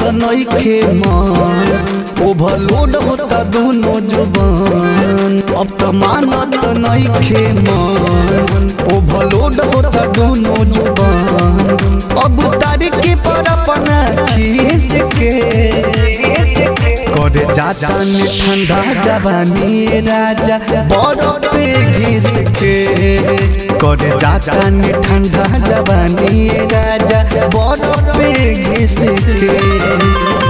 नइखे मन ओवरलोड होता दोनों जुबान अब तो मानत नइखे मन ओवरलोड होता दोनों जुबान अब तारीख पर अपना खीस के करे जाता ने ठंडा जवानी राजा बरफ पे घिस के करे जाता ने ठंडा जवानी राजा बरफ पे घिस के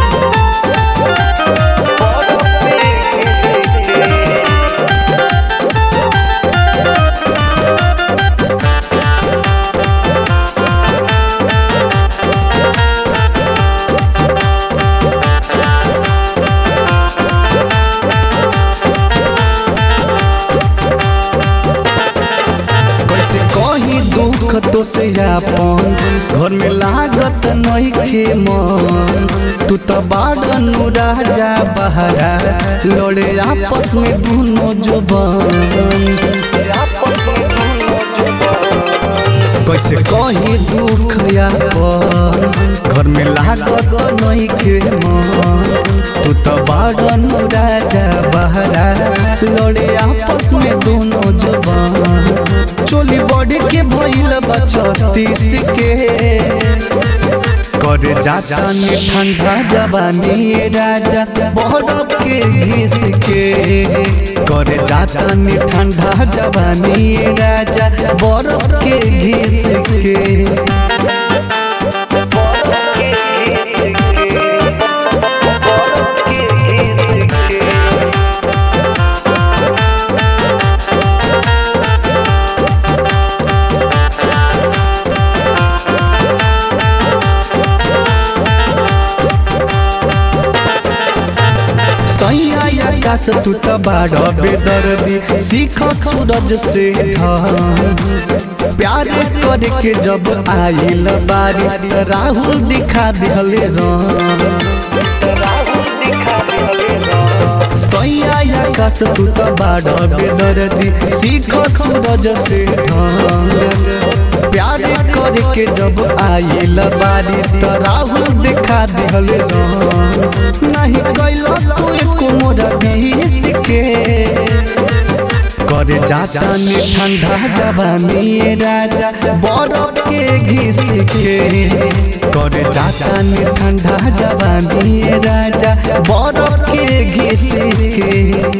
कैसे कही दुख तो से अपन घर में लागत नइखे मन तू तो बाड़न राजा बहरा लड़े आपस में दोनों जुबान कैसे कही दुख अपन घर में लागत नइखे मन तू तो बाड़न राजा बहरा लड़े आपस में दोनों जुबान चोली बॉडी के भइल बा छत्तीस के करे जाता ने ठंडा जवानी राजा बरफ के घिस के करे जाता ने ठंडा जवानी राजा बरफ के घिस के सैया आकाश तू त बाड़ बेदर्दी सीख सूरज से ढल प्यार करे के जब आइल बारी त राहुल दिखा दिहले सैया आकाश तू त बाड़ बेदर्दी सीख सूरज से ढल प्यार करे के जब आइल बारी त राहुल दिखा दिहले नहीं कैलो तू एको मोरा बीस के करे जाता ने ठंडा जवानी राजा बरफ के घिस के करे जाता ने ठंडा जवानी राजा बरफ के घिस के